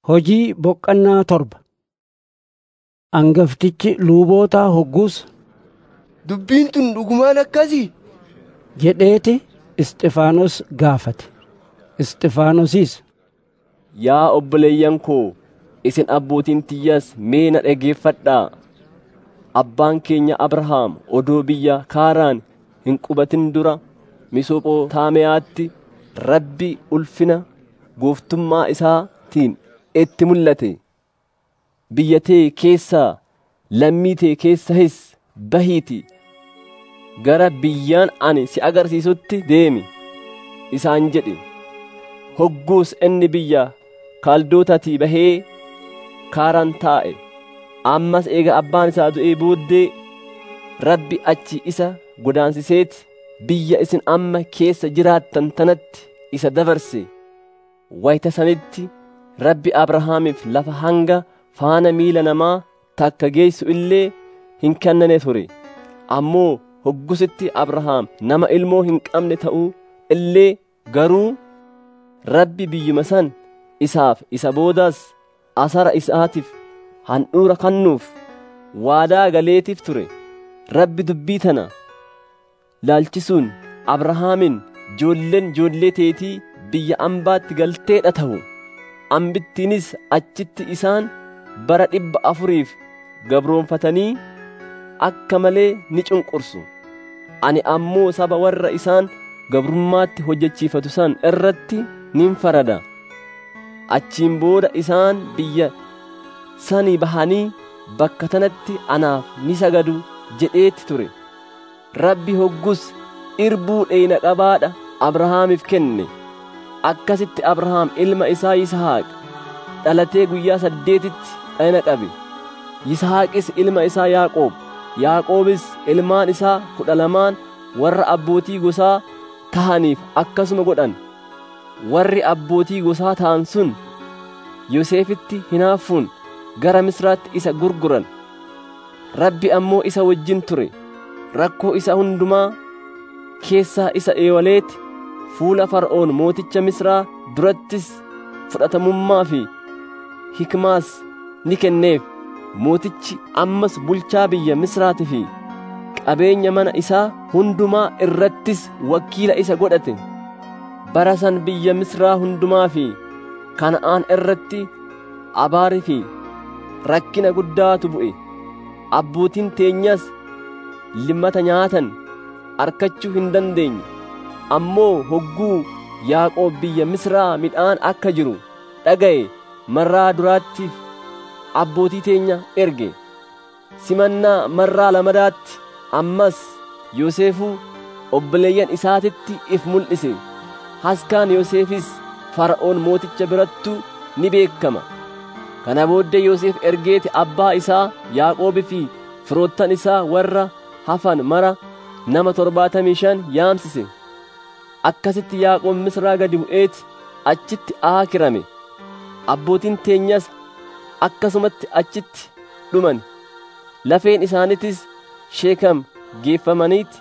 Hojii boqqannaa torba. Angaftichi luubootaa hogguus Dubbiin tun dhugumaan akkasii? jedheeti Isxifaanos gaafate. Isxifaanosis Yaa obboleeyyan koo, isin abbootiin tiyyaas mee na dhageeffadhaa. Abbaan keenya Abrahaam odoo biyya Kaaraan hin qubatin dura Misophotaamiyaatti Rabbi ulfina gooftummaa isaatiin itti mul'ate. Biyya tee keessaa lammii tee keessahis bahiiti gara biyyaan ani si agarsiisutti deemi isaan jedhe. Hogguus inni biyya Kaldootatii bahee Kaaraan taa'e. Ammas eega abbaan isaa du'ee booddee Rabbi achi isa godaansiseeti biyya isin amma keessa jiraattan tanatti isa dabarse. Wayita sanitti Rabbi Abrahaamiif lafa hanga faana miila namaa takka geessu illee hin kennane ture. Ammoo hoggusitti Abrahaam nama ilmoo hin qabne ta'uu illee garuu Rabbi biyyuma san isaaf isa boodaas asara isaatiif handhuura kannuuf waadaa galeetiif ture. Rabbi dubbii tana laalchisuun Abrahaamin joolleen joollee teetii biyya ambaatti galteedha ta'u. Ambittiinis achitti isaan bara dhibba afuriif gabroonfatanii akka malee ni cunqursu. Ani ammoo saba warra isaan gabrummaatti hojjechiifatu san irratti nin farada. Achiin booda isaan biyya sanii bahanii bakka tanatti anaaf ni sagadu jedheetti ture. Rabbi hoggus irbuu dheeyna qabaadha Abrahaamiif kenne. Akkasitti Abrahaam ilma isaa Yisahaaq dhalatee guyyaa saddeetitti dhayna qabe. Yisahaaqis ilma isaa Yaaqoob. Yaaqoobis ilmaan isaa kudha lamaan warra abbootii gosaa tahaniif akkasuma godhan. Warri abbootii gosaa ta'an sun Yoseefitti hinaaffuun gara Misraatti isa gurguran. Rabbi ammoo isa wajjin ture. Rakkoo isa hundumaa keessaa isa eewaleeti fuula Far'oon mooticha Misraa durattis fudhatamummaa fi hikmaas ni kenneef. Mootichi ammas bulchaa biyya Misraati fi qabeenya mana isaa hundumaa irrattis wakiila isa godhate. Bara san biyya Misraa hundumaa fi Kana'aan irratti abaarii fi rakkina guddaatu bu'e. Abbootiin teenyas limmata nyaatan arkachuu hin dandeenye. Ammoo hogguu Yaaqoob biyya Misraa midhaan akka jiru dhaga'e marraa duraattiif abbootii teenya erge. Simannaa marraa lamadaatti ammas Yoseefuu obboleeyyan isaatitti if mul'ise. Haskaan Yoseefis Fara'oon mooticha birattu ni beekama. Kana booddee Yoosef ergeeti abbaa isaa Yaaqoobii fi firoottan isaa warra hafan mara nama torbaatamii shan yaamsise. Akkasitti Yaaqoob Misraa gadi bu'eeti achitti aakirame. Abbootiin teenyas akkasumatti achitti dhuman. Lafeen isaaniitis Sheekam geeffamaniiti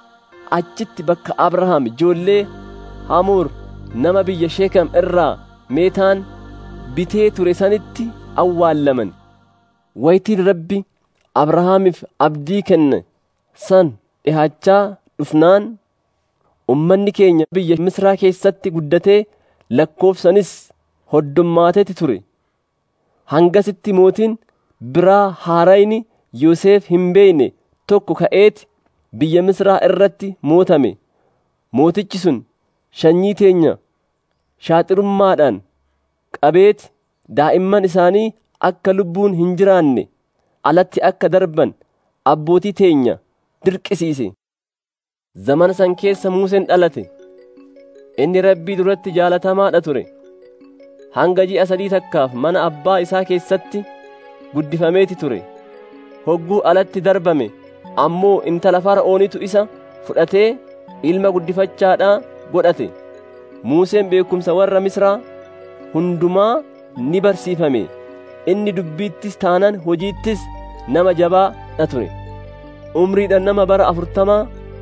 achitti bakka Abrahaam ijoollee Hamuur nama biyya Sheekam irraa meetaan bitee ture sanitti awwaallaman. Wayitiin Rabbi Abrahaamiif abdii kenne san dhihaachaa dhufnaan ummanni keenya biyya Misraa keessatti guddatee lakkoofsanis hoddommaateeti ture. Hangasitti mootiin biraa haarayni Yoosef hin beeyne tokko ka'eeti biyya Misraa irratti mootame. Mootichi sun sanyii teenya shaaxirummaadhaan qabeeti daa'imman isaanii akka lubbuun hin jiraanne alatti akka darban abbootii teenya dirqisiise. Zamana san keessa Museen dhalate. Inni rabbii duratti jaalatamaadha ture. Hanga ji'a sadii takkaaf mana abbaa isaa keessatti guddifameeti ture. Hogguu alatti darbame ammoo intala fara'oonitu isa fudhatee ilma guddifachaadhaa godhate. Museen beekumsa warra Misraa hundumaa ni barsiifame. Inni dubbiittis taanan hojiittis nama jabaadha ture. Umriidhaan nama bara afurtamaa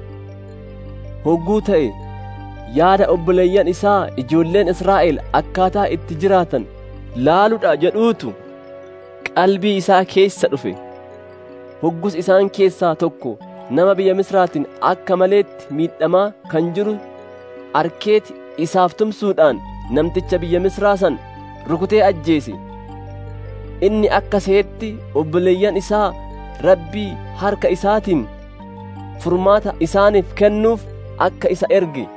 hogguu ta'e yaada obboleeyyan isaa ijoolleen Israa'el akkaataa itti jiraatan laaludha jedhuutu qalbii isaa keessa dhufe hoggus isaan keessaa tokko nama biyya misraatiin akka maleetti miidhamaa kan jiru arkeeti isaaf tumsuudhaan namticha biyya misraa san rukutee ajjeese inni akka seetti obboleeyyan isaa rabbii harka isaatiin furmaata isaaniif kennuuf akka isa erge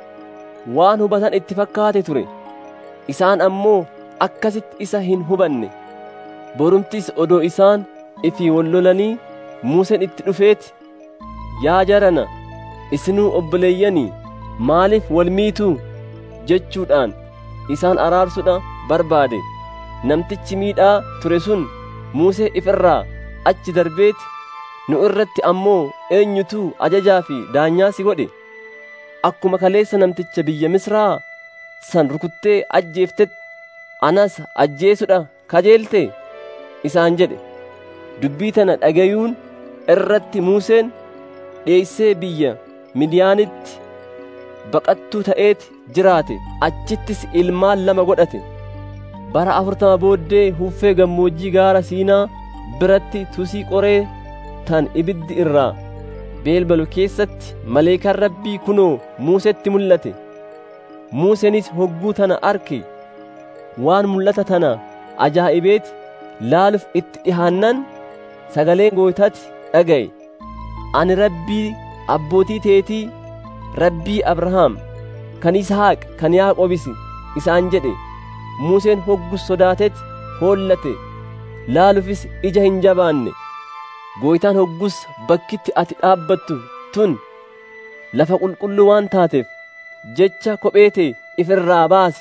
waan hubatan itti fakkaate ture isaan ammoo akkasitti isa hin hubanne borumtis odoo isaan ifii wallolanii Museen itti dhufeeti yaa jarana isinuu obboleeyyanii maaliif wal miituu jechuudhaan isaan araarsudha barbaade namtichi miidhaa ture sun Musee ifirraa achi darbeeti nu irratti ammoo eenyutu ajajaa fi daanyaa si godhe akkuma kaleessa namticha biyya misraa san rukuttee ajjeeftetti anas ajjeesudha kajeelte isaan jedhe dubbii tana dhagayuun irratti Museen dheeysee biyya Midiyaanitti baqattuu ta'eeti jiraate achittis ilmaan lama godhate bara afurtama booddee huffee gammoojjii gaara siinaa biratti tusii qoree tan ibiddi irraa beelbalu keessatti maleekaan rabbii kunoo Musetti mul'ate Museenis hogguu tana arke waan mul'ata tana ajaa'ibeeti laaluuf itti dhihaannan sagalee gootaati dhaga'e ani rabbii abbootii teetii rabbii abrahaam kan yisahaaq kan yaaqobis isaan jedhe museen hoggus sodaatetti hoollate laaluufis ija hin jabaanne gooytaan hoggus bakkitti ati dhaabbattu tun lafa qulqulluu waan taateef jecha kopheetee ifirraa baasi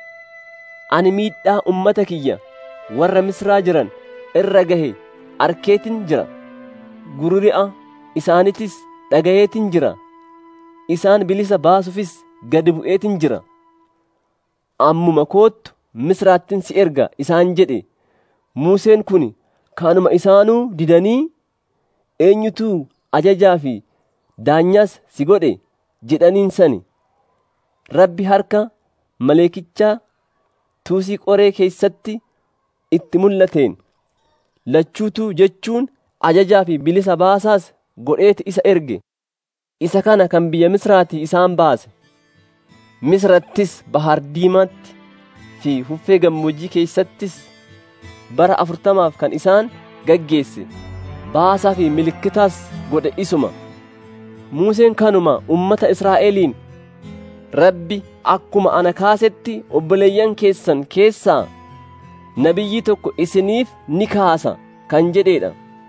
ani miidhaa ummata kiyya warra misraa jiran irra gahe arkeetin jira gururi'a isaanitis dhagayeetin jira isaan bilisa baasufis gadi bu'eetin jira ammuma koottu misraattin si erga isaan jedhe Museen kun kanuma isaanuu didanii eenyutuu ajajaa fi daanyaas si godhe jedhaniin sani rabbi harka maleekichaa tuusii qoree keessatti itti mul'ateen lachuutuu jechuun ajajaa fi bilisa baasaas godheeti isa erge isa kana kan biyya misraatii isaan baase misrattis bahar diimaatti fi huffee gammoojjii keessattis bara afurtamaaf kan isaan gaggeesse baasaa fi milikkitaas godhe isuma Museen kanuma ummata Israa'eliin rabbi akkuma ana kaasetti obboleeyyan keessan keessaa nabiyyii tokko isiniif ni kaasa kan jedheedha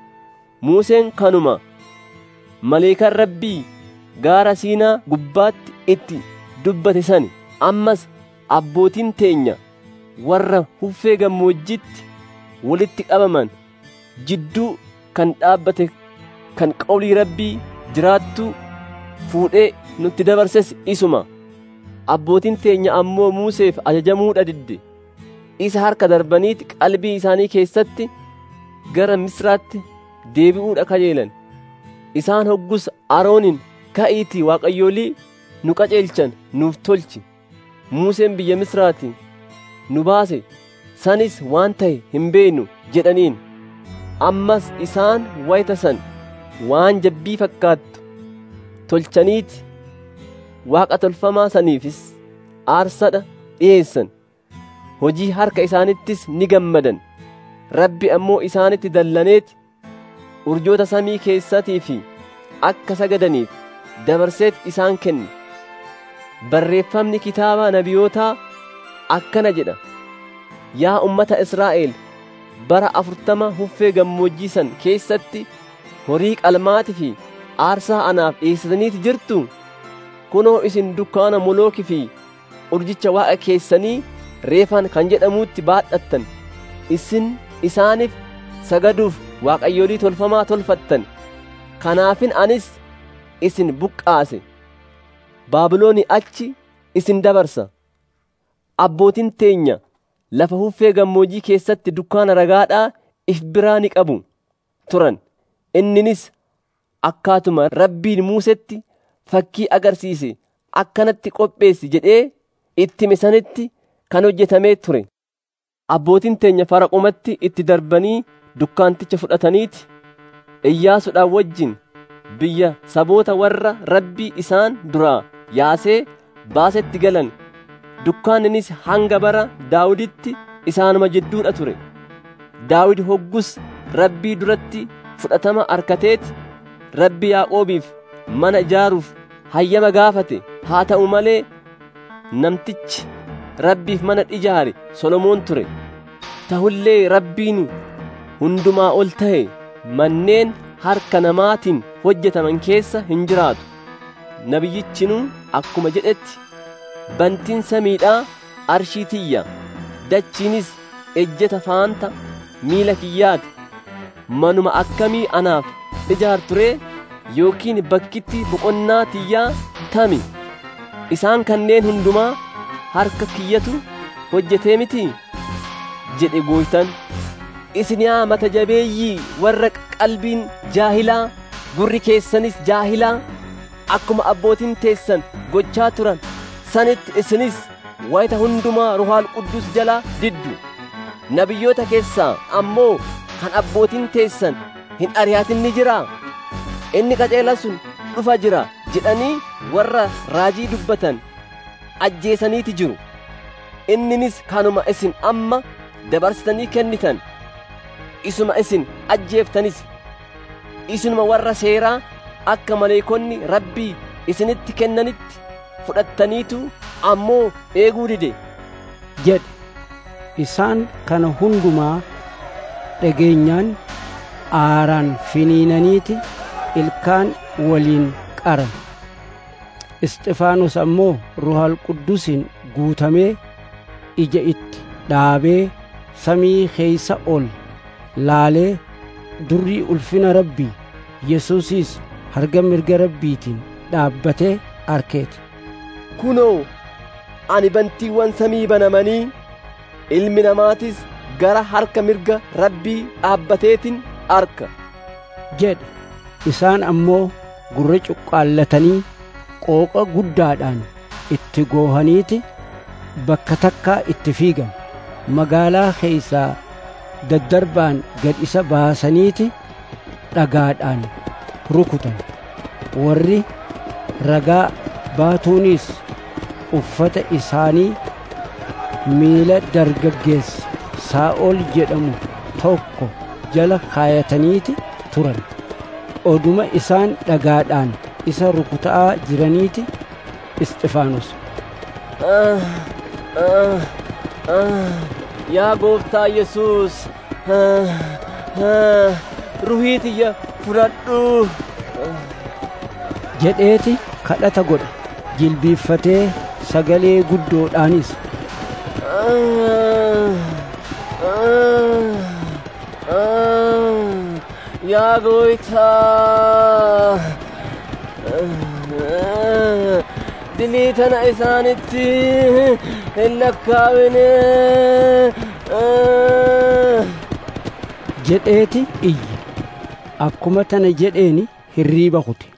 Museen kanuma maleekan rabbii gaara siinaa gubbaatti itti dubbate sani ammas abbootiin teenya warra huffee gammoojjitti walitti qabaman jidduu kan dhaabbate kan qawlii rabbii jiraattuu fuudhee nutti dabarses isuma abbootiin teenya ammoo Museef ajajamuudha didde isa harka darbaniiti qalbii isaanii keessatti gara misraatti deebi'uudha kajeelan isaan hoggus aroonin ka'iitii waaqayyoolii nu qaceelchan nuuf tolchi Museen biyya misraati nu baase sanis waan ta'e hin beeknu jedhaniin ammas isaan wayita san waan jabbii fakkaattu tolchaniiti waaqa tolfamaa saniifis aarsadha dhiyeessan hojii harka isaanittis ni gammadan rabbi ammoo isaanitti dallaneeti urjoota samii keessatii fi akka sagadaniif dabarseet isaan kenne barreeffamni kitaaba nabiyootaa akkana jedha yaa ummata Israa'el bara afurtama huffee gammoojjii san keessatti horii qalmaatii fi aarsaa anaaf dhiyeessitaniiti jirtu kunoo isin dukkaana molookii fi urjicha waaqa keessanii reefan kan jedhamuutti baadhattan isin isaaniif sagaduuf waaqayyoolii tolfamaa tolfattan kanaafin anis isin buqqaase baabilooni achi isin dabarsa abbootiin teenya lafa huffee gammoojjii keessatti dukkaana ragaadhaa if biraa ni qabu turan inninis akkaatuma rabbiin muusetti fakkii agarsiise akkanatti qopheessi jedhee itti misanitti kan hojjetamee ture abbootiin teenya faraqumatti itti darbanii dukkaanticha fudhataniiti iyyaasuudhaan wajjin biyya saboota warra rabbii isaan duraa yaasee baasetti galan dukkaanninis hanga bara daawuditti isaanuma jidduudha ture daawid hoggus rabbii duratti fudhatama arkateeti rabbi yaaqoobiif mana ijaaruuf hayyama gaafate haa ta'u malee namtichi rabbiif mana ijaare solomoon ture tahullee rabbiin hundumaa ol ta'e manneen harka namaatiin hojjetaman keessa hin jiraatu nabiyyichinuu akkuma jedhetti bantiin samiidhaa arshii tiyya dachiinis ejjeta faanta miila kiyyaati manuma akkamii anaaf ijaarturee yookiin bakkitti boqonnaa tiyyaa tami isaan kanneen hundumaa harka kiyyatu hojjetee miti jedhe gooytan isin yaa mata jabeeyyii warra qalbiin jaahilaa gurri keessanis jaahilaa akkuma abbootiin teessan gochaa turan sanitti isinis wayita hundumaa ruhaal quddus jalaa diddu nabiyyoota keessaa ammoo kan abbootiin teessan hin ari'atin ni jiraa inni qajeela sun dhufa jira jedhanii warra raajii dubbatan ajjeesaniiti jiru inninis kanuma isin amma dabarsitanii kennitan isuma isin ajjeeftanis isinuma warra seeraa akka maleekonni rabbii isinitti kennanitti fudhattaniitu ammoo eeguu dide jedhe isaan kana hundumaa dhageenyaan aaraan finiinaniiti ilkaan waliin qaran isxifaanos ammoo ruhal quddusin guutamee ija itti dhaabee samii keeysa ol laalee durrii ulfina rabbii yesuusis harga mirga rabbiitiin dhaabbatee arkeeti kunoo ani bantiiwwan samii banamanii ilmi namaatis gara harka mirga rabbii dhaabbateetin arka jedhe isaan ammoo gurra cuqqaallatanii qooqa guddaadhaan itti goohaniiti bakka takkaa itti fiigan magaalaa keeysaa daddarbaan gad isa baasaniiti dhagaadhaan rukutan warri ragaa baatuunis uffata isaanii miila dargaggeessa saa'ol jedhamu tokko jala kaayataniiti turan oduma isaan dhagaadhaan isa rukutaa jiraniiti isxifaanos yaa gooftaa yesuus ruhii tiyya fudhadhu jedheeti kadhata godhe jilbiiffatee sagalee guddoodhaanis yaa gooytaa dilii tana isaanitti hin lakkaawine jedheeti iyye akkuma tana jedheeni hirriiba kute